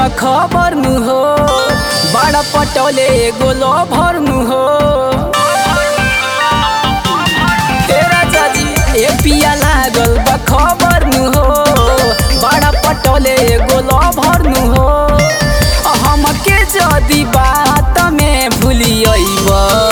खबर नु हो बड़ा पटोले गोलो भर नु हो तेरा चाची ए पिया लागल बा खबर नु हो बड़ा पटोले गोलो भर नु हो हमके जदी बात में भूलियब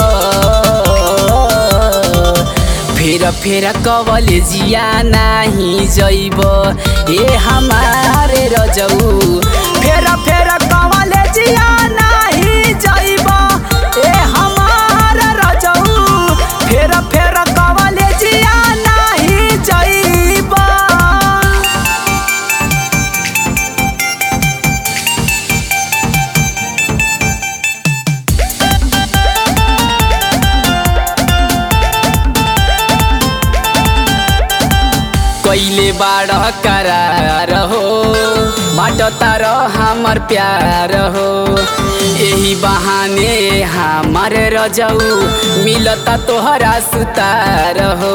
फेर फेर कवल जिया नाही जइब ए हमारे रजऊ फेर फेर कवल जिया नाही जइब ए हमार रजऊ फेर फेर कवल जिया नाही जइब कैले बाड़ करार हो बाटो तार हमर प्यार हो यही बहाने हमार रजऊ मिलता तोहरा सुतार हो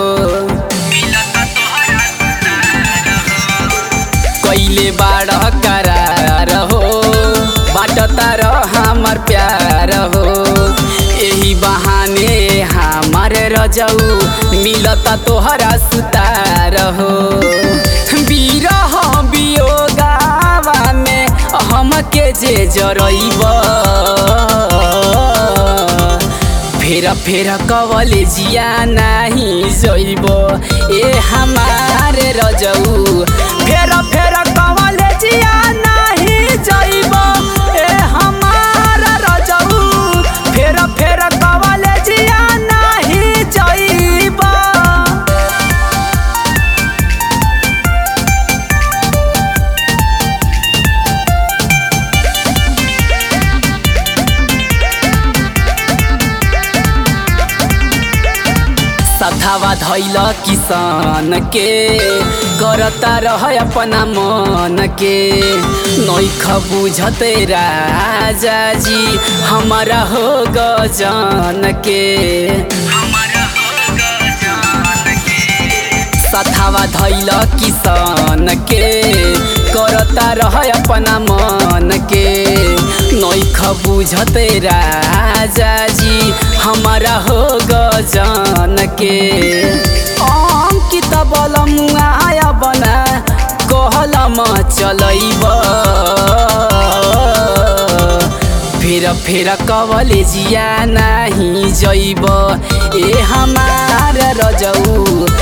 कैले बाड़ करार हो बाटो तार हमर प्यार हो यही बहाने हमार रजऊ मिलता तोहरा सुतार हो बिरह बियोगावा में हमके जे जरइब फेर फेर कवल जिया नाही जइब ए हमारे रजऊ फेर फेर कवल जिया नाही जइब ए हमार रजऊ फेर फेर कवल जिया नाही जइब सधावा धैल किसान के करता रह अपना मन के नैख बुझते राजा जी हमारा हो गजन के सथावा धैल किसान के करता रह अपना मन के नैख बुझते राजा जी हमारा हो गजन के अंकित बलमुआ बना कहलम चलैब फेर फेर कवले जिया नाही जइब ए हमार रजऊ